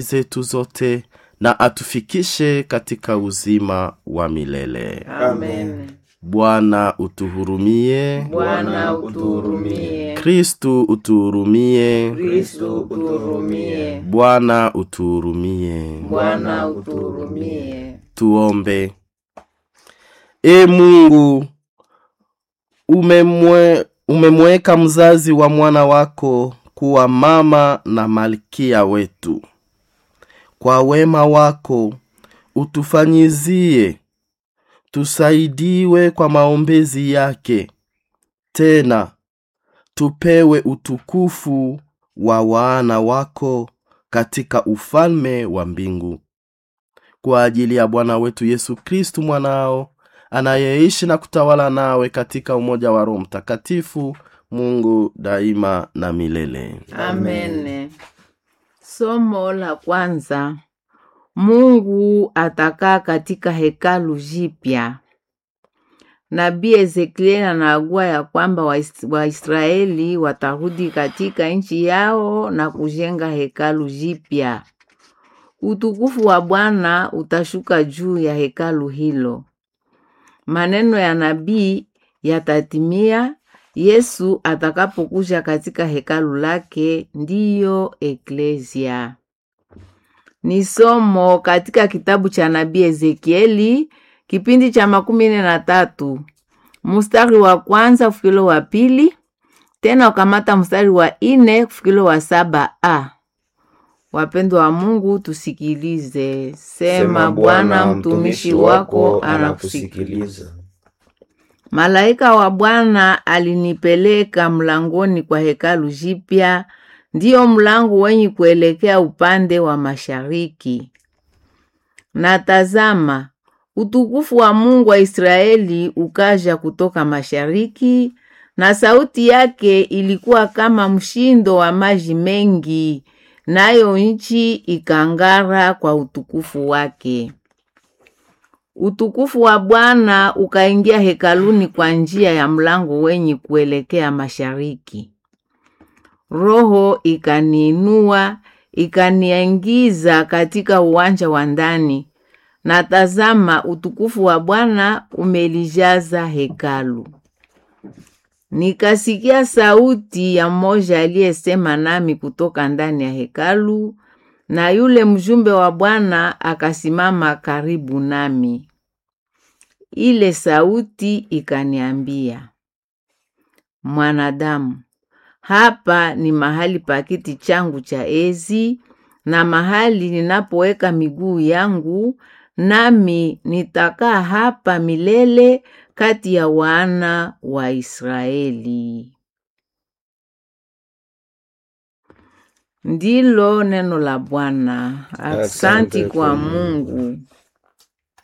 zetu zote na atufikishe katika uzima wa milele. Amen. Bwana utuhurumie. Bwana utuhurumie. Kristu utuhurumie. Kristo utuhurumie. Bwana utuhurumie. Bwana utuhurumie. Tuombe. E Mungu, umemwe, umemweka mzazi wa mwana wako kuwa mama na malkia wetu. Kwa wema wako utufanyizie tusaidiwe kwa maombezi yake, tena tupewe utukufu wa wana wako katika ufalme wa mbingu kwa ajili ya Bwana wetu Yesu Kristu mwanao anayeishi na kutawala nawe katika umoja wa Roho Mtakatifu, Mungu daima na milele. Amen. Somo la kwanza. Mungu atakaa katika hekalu jipya. Nabii Ezekieli anaagua ya kwamba Wais- Waisraeli watarudi katika nchi yao na kujenga hekalu jipya. Utukufu wa Bwana utashuka juu ya hekalu hilo. Maneno ya nabii yatatimia Yesu atakapokuja katika hekalu lake, ndiyo eklesia. Ni somo katika kitabu cha nabii Ezekieli kipindi cha makumi nne na tatu mstari wa kwanza kufikilo wa pili tena ukamata mstari wa ine kufikilo wa saba a. Wapendwa wa Mungu, tusikilize. Sema Bwana, mtumishi wako anakusikiliza. anakusikiliza. Malaika wa Bwana alinipeleka mlangoni kwa hekalu jipya, ndiyo mlango wenye kuelekea upande wa mashariki. Na tazama, utukufu wa Mungu wa Israeli ukaja kutoka mashariki, na sauti yake ilikuwa kama mshindo wa maji mengi, nayo nchi ikang'ara kwa utukufu wake. Utukufu wa Bwana ukaingia hekaluni kwa njia ya mlango wenye kuelekea mashariki. Roho ikaniinua ikaniingiza katika uwanja wa ndani, na tazama, utukufu wa Bwana umelijaza hekalu. Nikasikia sauti ya mmoja aliyesema nami kutoka ndani ya hekalu, na yule mjumbe wa Bwana akasimama karibu nami. Ile sauti ikaniambia, mwanadamu, hapa ni mahali pa kiti changu cha enzi na mahali ninapoweka miguu yangu, nami nitakaa hapa milele kati ya wana wa Israeli. Ndilo neno la Bwana. Aksanti Asante kwa kwa Mungu.